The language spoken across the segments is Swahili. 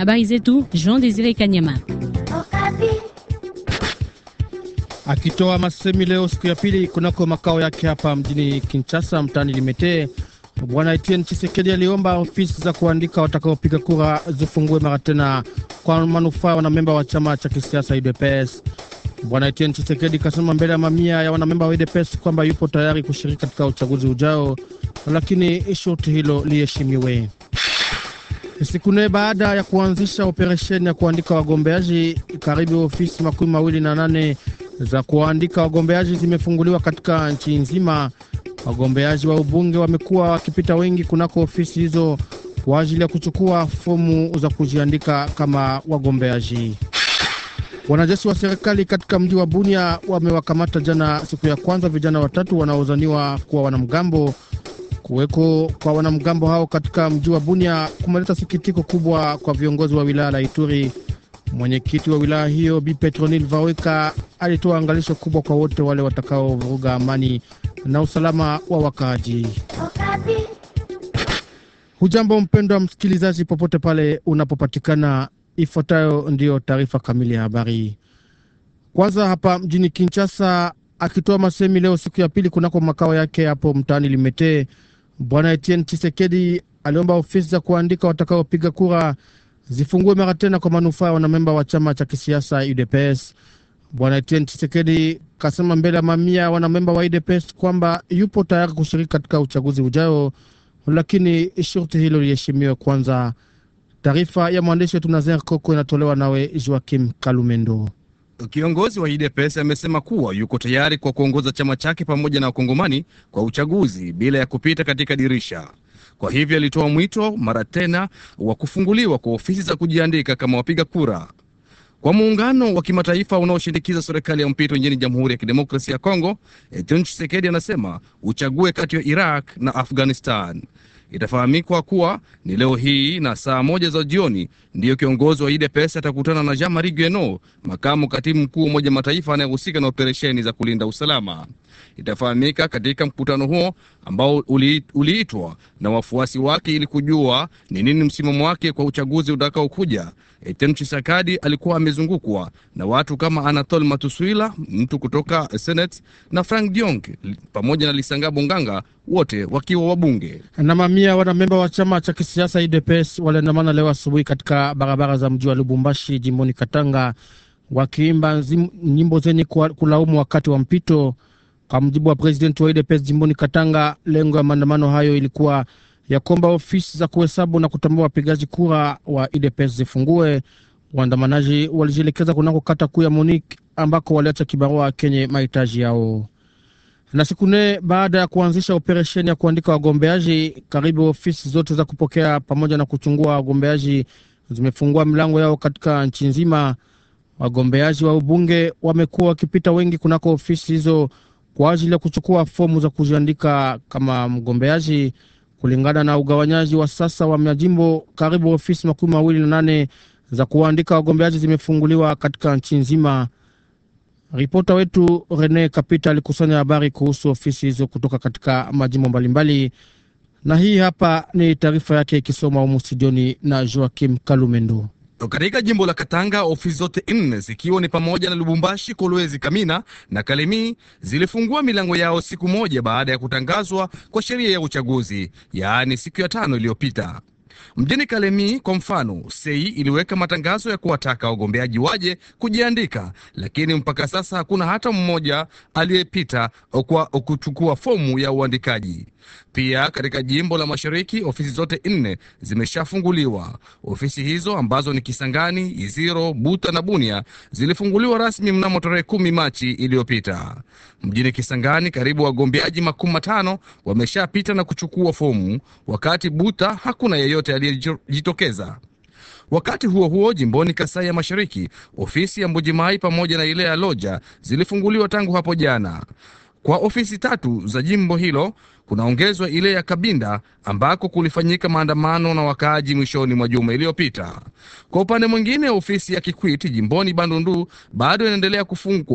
Habari zetu Jean Desire Kanyama. Akitoa masemi leo siku ya pili kunako makao yake hapa mjini Kinshasa mtaani Limete, Bwana Etienne Tshisekedi aliomba ofisi za kuandika watakaopiga kura zifungue mara tena kwa manufaa wanamemba wa chama cha kisiasa UDPS. Bwana Etienne Tshisekedi kasema mbele ya mamia ya wanamemba wa UDPS kwamba yupo tayari kushiriki katika uchaguzi ujao, lakini shurti hilo liheshimiwe. Siku nne baada ya kuanzisha operesheni ya kuandika wagombeaji, karibu ofisi makumi mawili na nane za kuandika wagombeaji zimefunguliwa katika nchi nzima. Wagombeaji wa ubunge wamekuwa wakipita wengi kunako ofisi hizo kwa ajili ya kuchukua fomu za kujiandika kama wagombeaji. Wanajeshi wa serikali katika mji wa Bunia wamewakamata jana, siku ya kwanza, vijana watatu wanaodhaniwa kuwa wanamgambo. Kuweko kwa wanamgambo hao katika mji wa Bunia kumeleta sikitiko kubwa kwa viongozi wa wilaya la Ituri. Mwenyekiti wa wilaya hiyo Bi Petronil Vaweka alitoa angalisho kubwa kwa wote wale watakaovuruga amani na usalama wa wakaaji. Hujambo mpendwa msikilizaji, popote pale unapopatikana, ifuatayo ndiyo taarifa kamili ya habari. Kwanza hapa mjini Kinshasa, akitoa masemi leo siku ya pili kunako makao yake hapo mtaani Limete, Bwana Etienne Tshisekedi aliomba ofisi za kuandika watakaopiga kura zifungue mara tena kwa manufaa ya wanamemba wa chama cha kisiasa UDPS. Bwana Etienne Tshisekedi kasema mbele ya mamia wanamemba wa UDPS kwamba yupo tayari kushiriki katika uchaguzi ujao, lakini shurti hilo liheshimiwe kwanza. Taarifa ya mwandishi wetu Nazer Koko inatolewa nawe Joakim Kalumendo. Kiongozi wa UDPS amesema kuwa yuko tayari kwa kuongoza chama chake pamoja na wakongomani kwa uchaguzi bila ya kupita katika dirisha. Kwa hivyo alitoa mwito mara tena wa kufunguliwa kwa ofisi za kujiandika kama wapiga kura. Kwa muungano wa kimataifa unaoshinikiza serikali ya mpito nchini Jamhuri ya Kidemokrasia ya Kongo, Etienne Tshisekedi anasema uchague kati ya Iraq na Afghanistan. Itafahamikwa kuwa ni leo hii na saa moja za jioni ndiyo kiongozi wa UDPS atakutana na Jean Marie Gueno, makamu katibu mkuu wa Umoja Mataifa anayehusika na operesheni za kulinda usalama. Itafahamika katika mkutano huo ambao uliitwa na wafuasi wake ili kujua ni nini msimamo wake kwa uchaguzi utakaokuja. Etienne Tshisekedi alikuwa amezungukwa na watu kama Anatole Matuswila, mtu kutoka Senate, na Frank Diong pamoja na Lisanga Nganga, wote wakiwa wabunge. Na mamia wanamemba wa chama cha kisiasa UDPS waliandamana leo asubuhi katika barabara za mji wa Lubumbashi, jimboni Katanga, wakiimba nyimbo zenye kulaumu wakati wa mpito. Kwa mjibu wa presidenti wa UDPS jimboni Katanga, lengo ya maandamano hayo ilikuwa ya kwamba ofisi za kuhesabu na kutambua wapigaji kura wa UDPS zifungue. Waandamanaji walijielekeza kunako kata kuu ya Monique ambako waliacha kibarua kenye mahitaji yao. Na siku nne baada ya kuanzisha operesheni ya kuandika wagombeaji, karibu ofisi zote za kupokea pamoja na kuchungua wagombeaji zimefungua milango yao katika nchi nzima. Wagombeaji wa ubunge wamekuwa wakipita wengi kunako ofisi hizo kwa ajili ya kuchukua fomu za kujiandika kama mgombeaji. Kulingana na ugawanyaji wa sasa wa majimbo, karibu ofisi makumi mawili na nane za kuandika wagombeaji zimefunguliwa katika nchi nzima. Ripota wetu Rene Kapita alikusanya habari kuhusu ofisi hizo kutoka katika majimbo mbalimbali, na hii hapa ni taarifa yake ikisoma humu studioni na Joakim Kalumendo. Katika jimbo la Katanga ofisi zote nne zikiwa ni pamoja na Lubumbashi, Kolwezi, Kamina na Kalemi zilifungua milango yao siku moja baada ya kutangazwa kwa sheria ya uchaguzi, yaani siku ya tano iliyopita. Mjini Kalemi kwa mfano, sei iliweka matangazo ya kuwataka wagombeaji waje kujiandika, lakini mpaka sasa hakuna hata mmoja aliyepita kwa kuchukua fomu ya uandikaji. Pia katika jimbo la Mashariki ofisi zote nne zimeshafunguliwa. Ofisi hizo ambazo ni Kisangani, Iziro, Buta na Bunia zilifunguliwa rasmi mnamo tarehe kumi Machi iliyopita. Mjini Kisangani karibu wagombeaji makumi matano wameshapita na kuchukua fomu, wakati Buta hakuna yeyote aliyejitokeza. Wakati huo huo, jimboni Kasai ya Mashariki, ofisi ya Mbujimai pamoja na ile ya Loja zilifunguliwa tangu hapo jana. Kwa ofisi tatu za jimbo hilo kunaongezwa ile ya Kabinda ambako kulifanyika maandamano na wakaaji mwishoni mwa juma iliyopita. Kwa upande mwingine, ofisi ya Kikwiti jimboni Bandundu bado inaendelea kufungwa.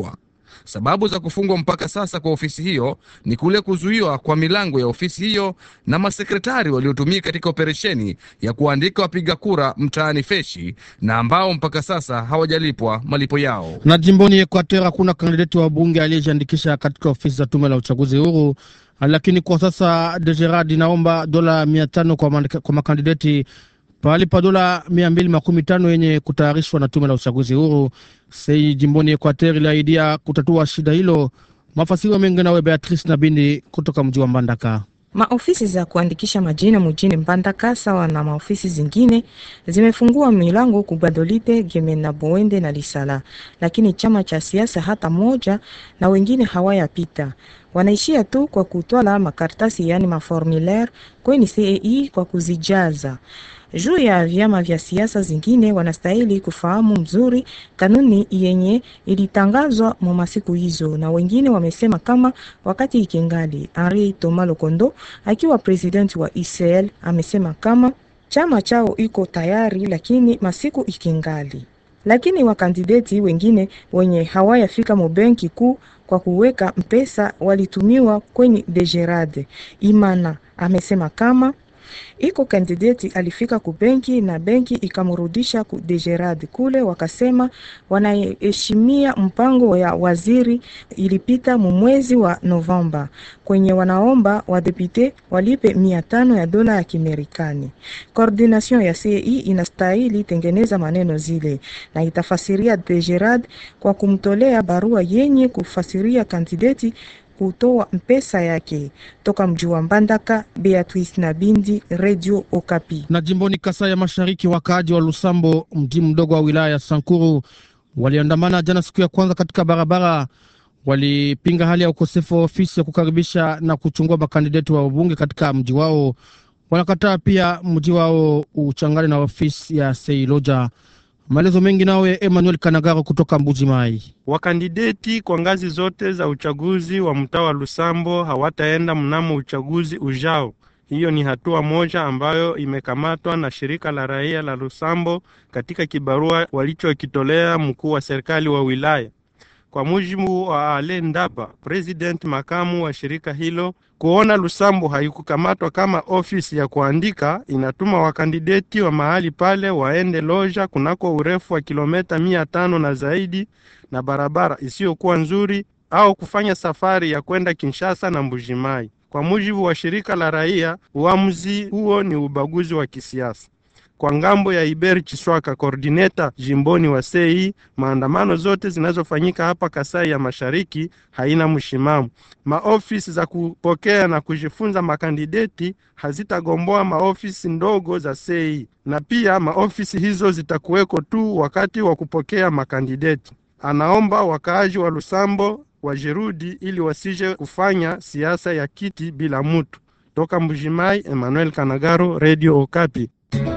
Sababu za kufungwa mpaka sasa kwa ofisi hiyo ni kule kuzuiwa kwa milango ya ofisi hiyo na masekretari waliotumika katika operesheni ya kuandika wapiga kura mtaani Feshi na ambao mpaka sasa hawajalipwa malipo yao. Na jimboni Equateur hakuna kandidati wa bunge aliyejiandikisha katika ofisi za tume la uchaguzi huru, lakini kwa sasa Degerad inaomba dola mia tano kwa, mandika- kwa makandidati pahali pa dola mia mbili makumi tano yenye kutayarishwa na tume la uchaguzi huru. Sei jimboni Equateur iliahidia kutatua shida hilo. Mafasiri mengi nawe Beatrice Nabindi kutoka mji wa Mbandaka. Maofisi za kuandikisha majina mjini Mbandaka sawa na maofisi zingine zimefungua milango kubadolite Gemena, Boende na Lisala, lakini chama cha siasa hata moja na wengine hawayapita, wanaishia tu kwa kutwala makaratasi yani maformulaire kweni CEI kwa kuzijaza juu ya vyama vya siasa zingine wanastahili kufahamu mzuri kanuni yenye ilitangazwa mu masiku hizo, na wengine wamesema kama wakati ikingali. Henri Thomas Lokondo akiwa president wa ICL amesema kama chama chao iko tayari, lakini masiku ikingali. Lakini wakandideti wengine wenye hawayafika mu benki kuu kwa kuweka mpesa walitumiwa kwenye Degerade. Imana amesema kama iko kandidati alifika ku benki na benki ikamrudisha ku Degerad kule, wakasema wanaheshimia mpango ya waziri ilipita mu mwezi wa Novemba, kwenye wanaomba wadepute walipe mia tano ya dola ya Kimerikani. Coordination ya CEI inastahili tengeneza maneno zile na itafasiria Degerad kwa kumtolea barua yenye kufasiria kandidati kutoa mpesa yake toka mji wa Mbandaka. Beatrice Nabindi, Radio Okapi. Na jimboni Kasai ya Mashariki, wakaaji wa Lusambo, mji mdogo wa wilaya ya Sankuru, waliandamana jana siku ya kwanza katika barabara. Walipinga hali ya ukosefu wa ofisi ya kukaribisha na kuchungua makandideti wa ubunge katika mji wao. Wanakataa pia mji wao uchangane na ofisi ya Seiloja. Maelezo mengi nawe Emmanuel Kanagaro kutoka Mbuji Mai. Wakandideti kwa ngazi zote za uchaguzi wa mtaa wa Lusambo hawataenda mnamo uchaguzi ujao. Hiyo ni hatua moja ambayo imekamatwa na shirika la raia la Lusambo katika kibarua walichokitolea mkuu wa serikali wa wilaya. Kwa mujibu wa Ale Ndaba, president makamu wa shirika hilo, kuona Lusambo haikukamatwa kama ofisi ya kuandika, inatuma wakandideti wa mahali pale waende Loja kunako urefu wa kilometa mia tano na zaidi na barabara isiyokuwa nzuri au kufanya safari ya kwenda Kinshasa na Mbujimai. Kwa mujibu wa shirika la raia, uamuzi huo ni ubaguzi wa kisiasa. Kwa ngambo ya Iber Chiswaka, koordineta jimboni wa sei, maandamano zote zinazofanyika hapa Kasai ya Mashariki haina mshimamo. Maofisi za kupokea na kujifunza makandideti hazitagomboa maofisi ndogo za sei, na pia maofisi hizo zitakuweko tu wakati wa kupokea makandideti. Anaomba wakaaji wa Lusambo wajirudi ili wasije kufanya siasa ya kiti bila mutu. Toka Mbujimai, Emmanuel Kanagaro, Radio Okapi.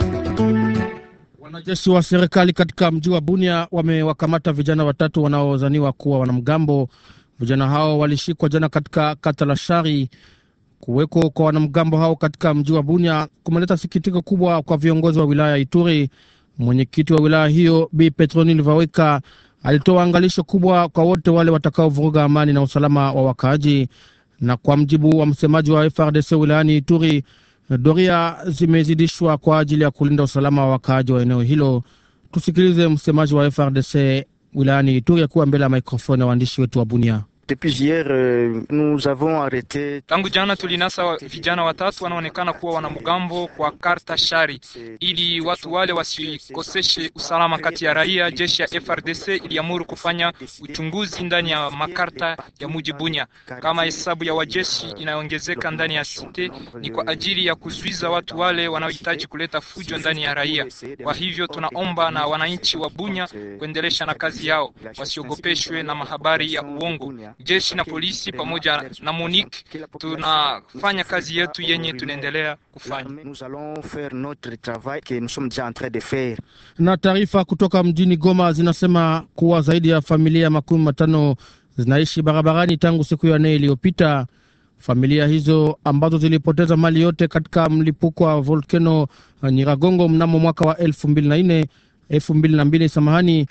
Wanajeshi wa serikali katika mji wa Bunia wamewakamata vijana watatu wanaodhaniwa kuwa wanamgambo. Vijana hao walishikwa jana katika kata la Shari. Kuweko kwa wanamgambo hao katika mji wa Bunia kumeleta sikitiko kubwa kwa viongozi wa wilaya ya Ituri. Mwenyekiti wa wilaya hiyo Bi Petronil Vaweka alitoa angalisho kubwa kwa wote wale watakaovuruga amani na usalama wa wakaaji. Na kwa mjibu wa msemaji wa FRDC wilayani Ituri, doria zimezidishwa kwa ajili ya kulinda usalama wa wakaaji wa eneo hilo. Tusikilize msemaji wa FRDC wilayani Ituri akiwa mbele ya mikrofoni ya waandishi wetu wa Bunia. Depuis hier, euh, nous avons arrêté Tangu jana tulinasa wa- vijana watatu wanaonekana kuwa wanamgambo kwa karta shari, ili watu wale wasikoseshe usalama kati ya raia. Jeshi ya FRDC iliamuru kufanya uchunguzi ndani ya makarta ya muji Bunya. Kama hesabu ya wajeshi inayoongezeka ndani ya site, ni kwa ajili ya kuzuiza watu wale wanaohitaji kuleta fujo ndani ya raia. Kwa hivyo tunaomba na wananchi wa Bunya kuendelesha na kazi yao, wasiogopeshwe na mahabari ya uongo. Jeshi na polisi pamoja na MONUC tunafanya kazi yetu yenye tunaendelea kufanya. Nous allons faire notre travail que nous sommes déjà en train de faire. Na taarifa kutoka mjini Goma zinasema kuwa zaidi ya familia makumi matano zinaishi barabarani tangu siku ya nne iliyopita. Familia hizo ambazo zilipoteza mali yote katika mlipuko wa volkeno Nyiragongo mnamo mwaka wa elfu mbili na nne elfu mbili na mbili samahani,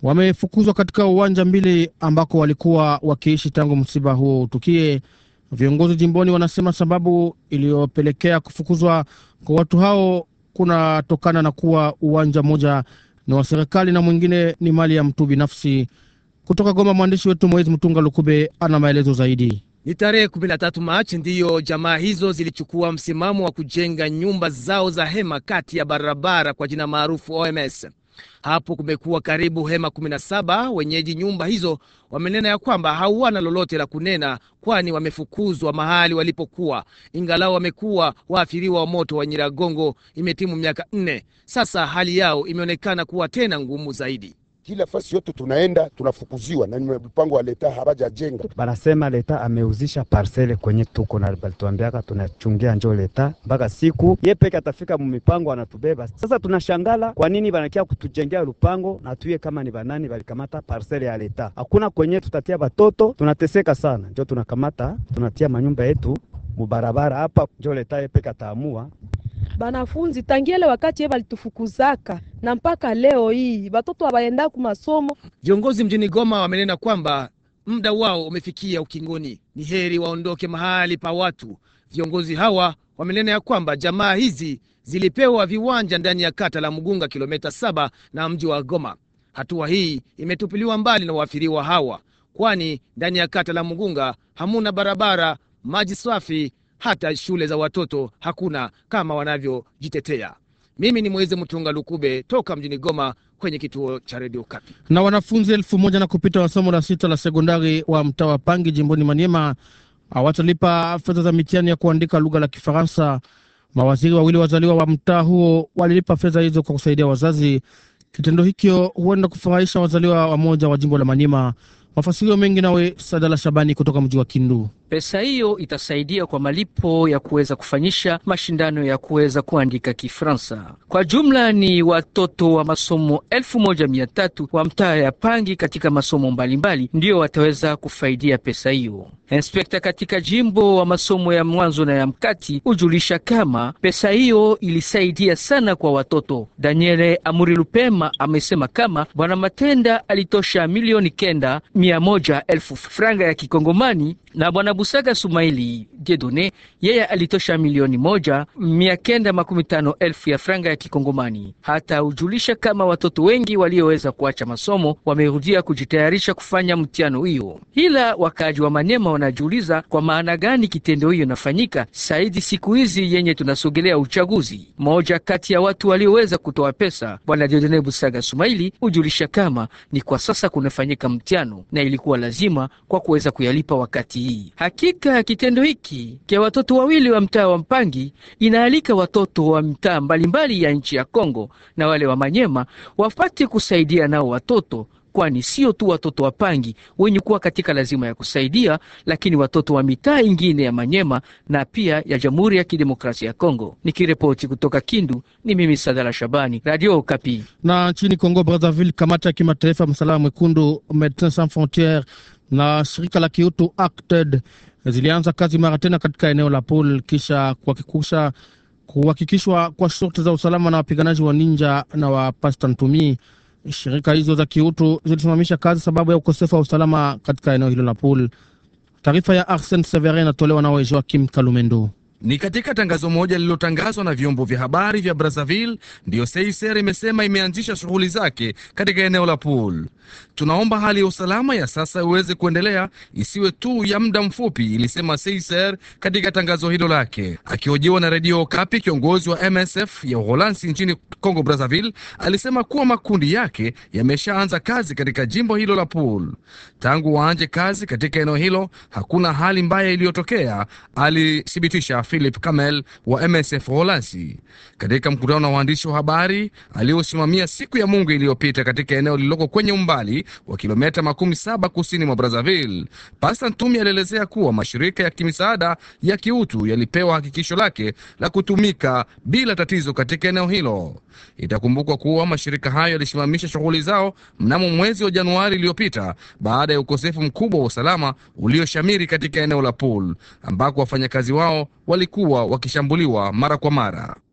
wamefukuzwa katika uwanja mbili ambako walikuwa wakiishi tangu msiba huo utukie. Viongozi jimboni wanasema sababu iliyopelekea kufukuzwa kwa watu hao kunatokana na kuwa uwanja mmoja ni wa serikali na mwingine ni mali ya mtu binafsi. Kutoka Goma, mwandishi wetu Moezi Mtunga Lukube ana maelezo zaidi. Ni tarehe 13 Machi ndiyo jamaa hizo zilichukua msimamo wa kujenga nyumba zao za hema kati ya barabara kwa jina maarufu OMS. Hapo kumekuwa karibu hema 17. Wenyeji nyumba hizo wamenena ya kwamba hawana lolote la kunena, kwani wamefukuzwa mahali walipokuwa, ingalau wamekuwa waathiriwa wa moto wa Nyiragongo. Imetimu miaka nne sasa, hali yao imeonekana kuwa tena ngumu zaidi. Kila fasi yote tunaenda tunafukuziwa na mpango wa leta habajajenga. Banasema leta ameuzisha parcele kwenye tuko na balituambiaka tunachungia njo leta mpaka siku ye peke atafika mumipango anatubeba. Sasa tunashangala kwa nini banakia kutujengea lupango na tuye kama ni banani balikamata parcele ya leta. Hakuna kwenye tutatia batoto, tunateseka sana, njo tunakamata tunatia manyumba yetu mubarabara hapa, njo leta ye peke ataamua banafunzi tangiele wakati ye balitufukuzaka na mpaka leo hii batoto abaenda ku masomo. Viongozi mjini Goma wamenena kwamba muda wao umefikia ukingoni, ni heri waondoke mahali pa watu. Viongozi hawa wamenena ya kwamba jamaa hizi zilipewa viwanja ndani ya kata la Mugunga, kilomita saba na mji wa Goma. Hatua hii imetupiliwa mbali na waathiriwa hawa, kwani ndani ya kata la Mugunga hamuna barabara, maji safi hata shule za watoto hakuna kama wanavyojitetea. Mimi ni Mwezi Mtunga Lukube toka mjini Goma kwenye kituo cha redio Kapi. Na wanafunzi elfu moja na kupita wa somo la sita la sekondari wa mtaa wa Pangi jimboni Maniema hawatalipa fedha za mitihani ya kuandika lugha la Kifaransa. Mawaziri wawili wazaliwa wa mtaa huo walilipa fedha hizo kwa kusaidia wazazi. Kitendo hikyo huenda kufurahisha wazaliwa wamoja wa jimbo la Maniema. Mafasirio mengi nawe Sadala Shabani kutoka mji wa Kindu. Pesa hiyo itasaidia kwa malipo ya kuweza kufanyisha mashindano ya kuweza kuandika Kifransa. Kwa jumla ni watoto wa masomo elfu moja mia tatu wa mtaa ya Pangi katika masomo mbalimbali ndiyo wataweza kufaidia pesa hiyo. Inspekta katika jimbo wa masomo ya mwanzo na ya mkati hujulisha kama pesa hiyo ilisaidia sana kwa watoto. Daniele Amuri Lupema amesema kama bwana Matenda alitosha milioni kenda mia moja elfu franga ya kikongomani na bwana Busaga Sumaili Jedone yeye alitosha milioni moja mia kenda makumi tano elfu ya franga ya kikongomani. Hata hujulisha kama watoto wengi walioweza kuacha masomo wamerudia kujitayarisha kufanya mtihano hiyo, ila wakaaji wa Manema wanajiuliza kwa maana gani kitendo hiyo inafanyika saidi siku hizi yenye tunasogelea uchaguzi. Mmoja kati ya watu walioweza kutoa pesa bwana Jedone Busaga Sumaili hujulisha kama ni kwa sasa kunafanyika mtihano na ilikuwa lazima kwa kuweza kuyalipa wakati hii. Hakika kitendo hiki kia watoto wawili wa mtaa wa Mpangi inaalika watoto wa mtaa mbalimbali ya nchi ya Kongo na wale wa Manyema wapate kusaidia nao watoto kwani sio tu watoto wa Pangi wenye kuwa katika lazima ya kusaidia, lakini watoto wa mitaa ingine ya Manyema na pia ya Jamhuri ya Kidemokrasia ya Kongo. Nikiripoti kutoka Kindu, ni mimi Sadala Shabani, Radio Okapi. Na nchini Kongo Brazzaville, kamati ya kimataifa msalaba mwekundu Medecins Sans Frontieres na shirika la kiutu Acted zilianza kazi mara tena katika eneo la Pol kisha kuhakikisha kuhakikishwa kwa shurti za usalama na wapiganaji wa Ninja na wa Pasta Ntumi. Shirika hizo za kiutu zilisimamisha kazi sababu ya ukosefu wa usalama katika eneo hilo la Pol. Taarifa ya Arsen Severin inatolewa na Joakim Kalumendo. Ni katika tangazo moja lililotangazwa na vyombo vya habari vya Brazzaville ndiyo Seiser imesema imeanzisha shughuli zake katika eneo la Pool. Tunaomba hali ya usalama ya sasa iweze kuendelea, isiwe tu ya muda mfupi, ilisema Seiser katika tangazo hilo lake. Akihojiwa na redio Okapi, kiongozi wa MSF ya Uholanzi nchini Congo Brazzaville alisema kuwa makundi yake yameshaanza kazi katika jimbo hilo la Pool. Tangu waanje kazi katika eneo hilo, hakuna hali mbaya iliyotokea, alithibitisha Philip Kamel wa MSF Uholanzi katika mkutano na waandishi wa habari aliosimamia siku ya Mungu iliyopita katika eneo lililoko kwenye umbali wa kilomita makumi saba kusini mwa Brazzaville. Pasta Ntumi alielezea kuwa mashirika ya kimisaada ya kiutu yalipewa hakikisho lake la kutumika bila tatizo katika eneo hilo. Itakumbukwa kuwa mashirika hayo yalisimamisha shughuli zao mnamo mwezi wa Januari iliyopita baada ya ukosefu mkubwa wa usalama ulioshamiri katika eneo la Pool ambako wafanyakazi wao walikuwa wakishambuliwa mara kwa mara.